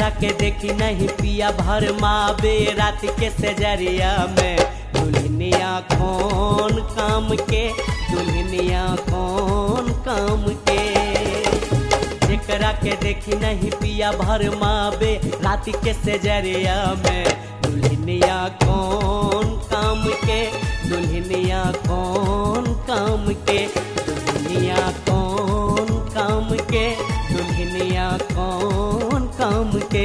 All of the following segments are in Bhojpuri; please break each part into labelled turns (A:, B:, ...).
A: के देखी नहीं पिया भर मावे रात के सजरिया में दुल्हनिया कौन काम के दुल्हनिया कौन काम के जेकरा के देखी नहीं पिया भर मावे रात के सजरिया में दुल्हनिया कौन काम के दुल्हनिया कौन काम के दुल्हनिया कौन काम के दुल्हनिया कौन काम के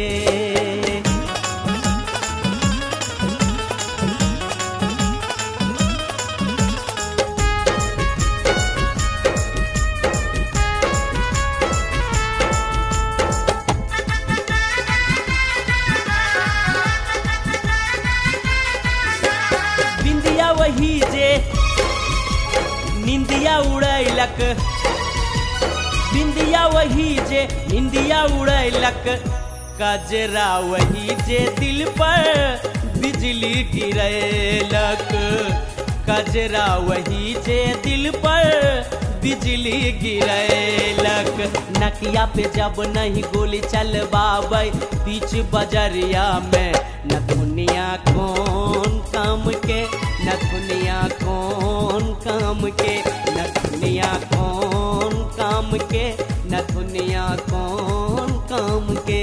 A: बिंदिया वही जे निंदिया उड़ैलक बिंदिया वही जे निंदिया उड़ैलक कजरा वही जे दिल पर बिजली गिरैलक कजरा वही जे दिल पर बिजली गिरैलक नकिया पे जब नहीं गोली चलबाबै बीच बजरिया में न दुनिया कौन काम के न दुनिया कौन काम के न दुनिया कौन काम के न दुनिया कौन काम के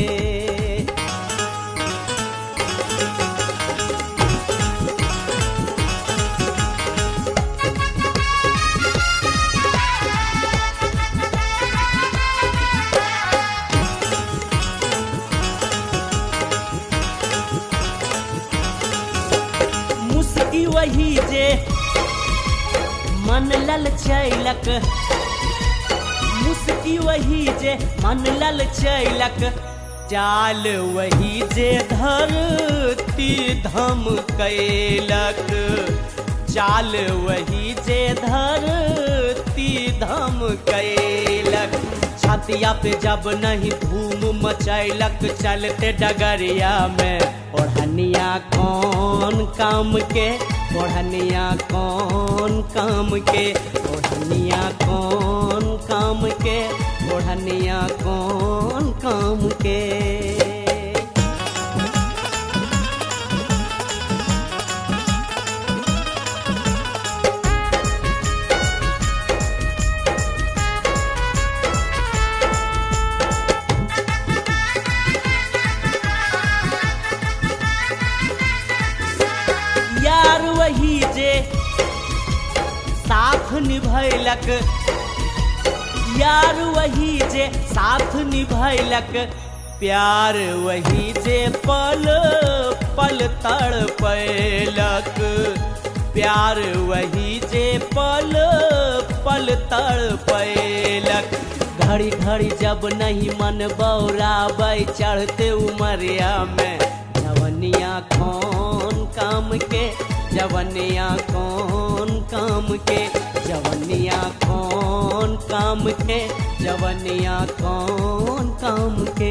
A: मुस्की वही जे मन लल चैलक मुस्की वही जे मन लल चैलक चाल वही जे धरती धम कैलक चाल वही जे धरती धम कैलक छतिया पे जब नहीं धूम मचैलक चलते डगरिया में ओढ़निया कौन काम के ओढ़निया कौन काम के ओढ़निया कौन काम के ओढ़निया कौन काम के यार वही जे साथ निभैलक यार वही जे साथ निभैलक प्यार वही जे पल पल तड़पैलक प्यार वही जे पल पल तड़पैलक घड़ी घड़ी जब नहीं मन बौराबै चढ़ते उमरिया में जवनिया कौन काम के जवनिया कौन काम के जवनिया कौन काम के जवनिया कौन काम के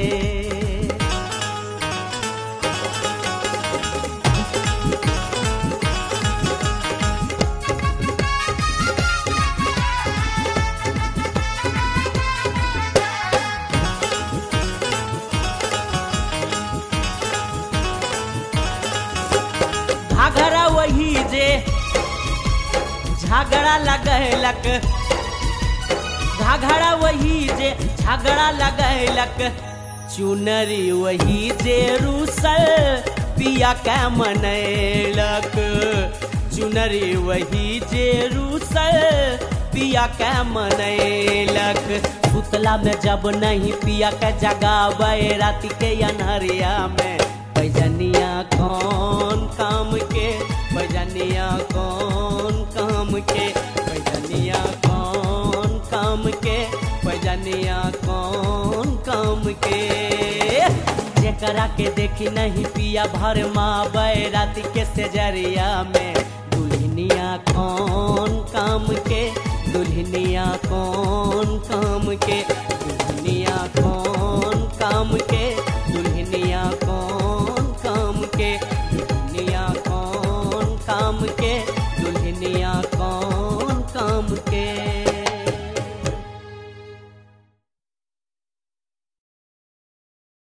A: घाघरा वही जे झगड़ा लगैलक घाघरा वही जे झगड़ा लगैलक चुनरी वही जे रूसल पिया के मनैलक चुनरी वही जे रूसल पिया के मनैलक सुतला में जब नहीं पिया के जगावे रात के अनहरिया में पैजनिया कौन काम के पैजनिया कौन काम के पैजनिया कौन काम के पैजनिया कौन काम के जेकरा के देखी नहीं पिया भर मावे रात के सेजरिया में दुल्हनिया कौन काम के दुल्हनिया कौन काम के दुल्हनिया कौन काम के दुल्हनिया कौन काम के दुल्हनिया कौन काम के दुल्हनिया कौन काम के